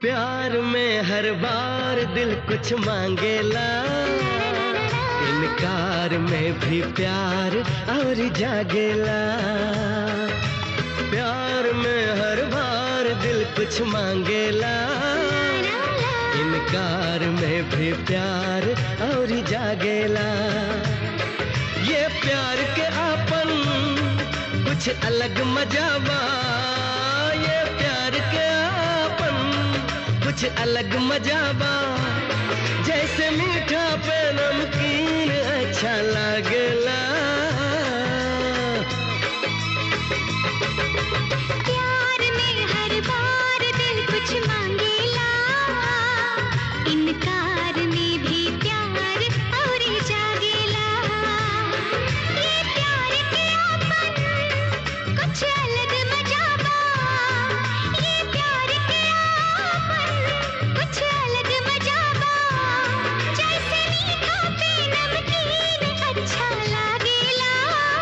प्यार में हर बार दिल कुछ मांगेला इनकार में भी प्यार और जागेला प्यार में हर बार दिल कुछ मांगेला इनकार में भी प्यार और जागेला ये प्यार के आपन कुछ अलग मजाबा ये प्यार के आपन कुछ अलग मजाबा जैसे मीठा पे नमकीन अच्छा लागला प्यार में हर बार दिल कुछ मांगेला इनकार में भी प्यार और जागेला ये प्यार के आपन कुछ अलग मजाबा ये प्यार के आपन कुछ अलग मजाबा जैसे मीठा पे नमकीन अच्छा लागेला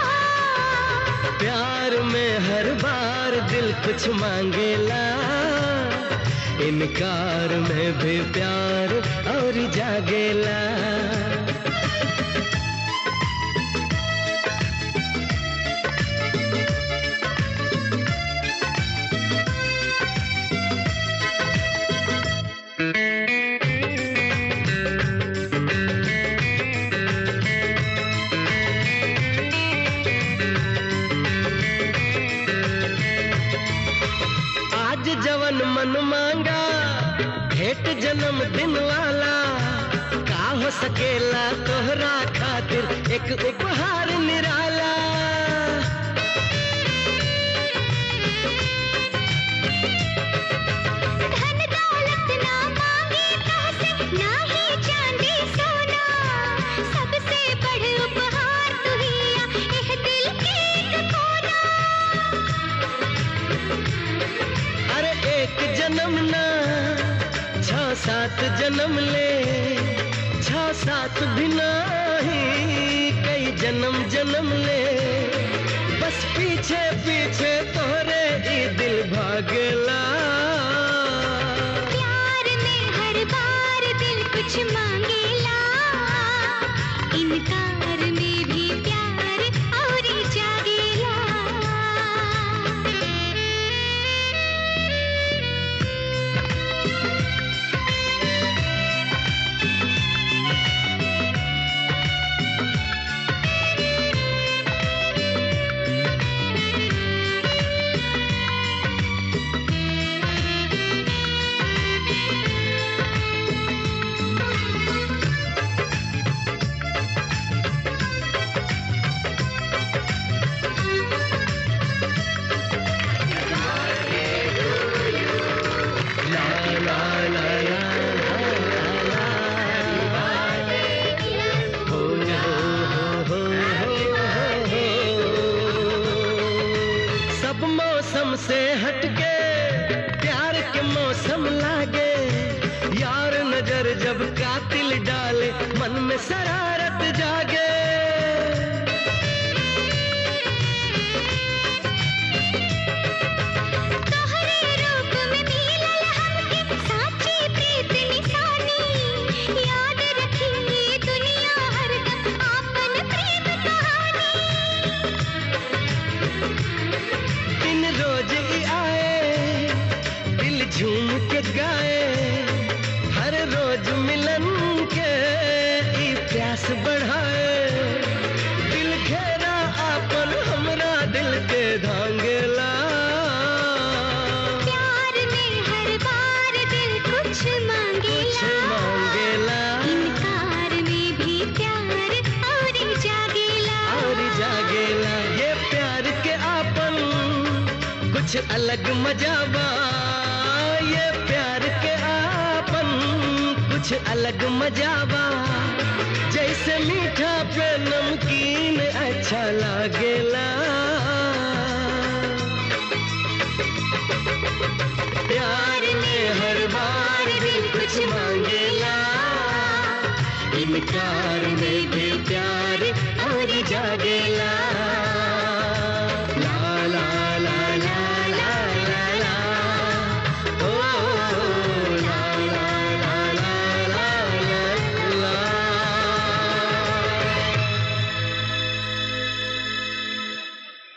प्यार में हर बार दिल कुछ मांगेला इनकार में भी प्यार और जागेला आज जवन मन मांगा भेंट जन्म दिन वाला का हो सकेला तोहरा खातिर एक उपहार निराला धन दौलत ना मांगे कासे ना ही चांदी सोना सबसे बड़ उपहार तू हिया एह दिल के एक कोना अरे एक जन्म ना छ सात जन्म ले छ सात भी नहीं कई जन्म जन्म ले बस पीछे पीछे तोरे ई दिल भागला प्यार में हर बार दिल कुछ मांगेला इनकार में भी प्यार और जागेला ला ला ला ला ला हो हो हो हो सब मौसम से हटके प्यार के मौसम लागे यार नजर जब कातिल डाले मन में शरारत जागे तोहरे रूप में मिलल हमके साची प्रीत निशानी याद रखी ये दुनिया हरदम आपन प्रेम कहानी दिन रोज ही आए दिल झूम के गाए हर रोज मिलन के ई प्यास बढ़ाए दिल घेरा आपन हमरा दिल के धांगला प्यार में हर बार दिल कुछ कुछ मांगेला मांगेला इनकार में भी प्यार और जागेला और जागेला ये प्यार के आपन कुछ अलग मजाबा ये प्यार के आपन कुछ अलग मजाबा जैसे मीठा पे नमकीन अच्छा लागेला प्यार में हर बार दिल कुछ मांगेला इनकार में भी प्यार और जागेला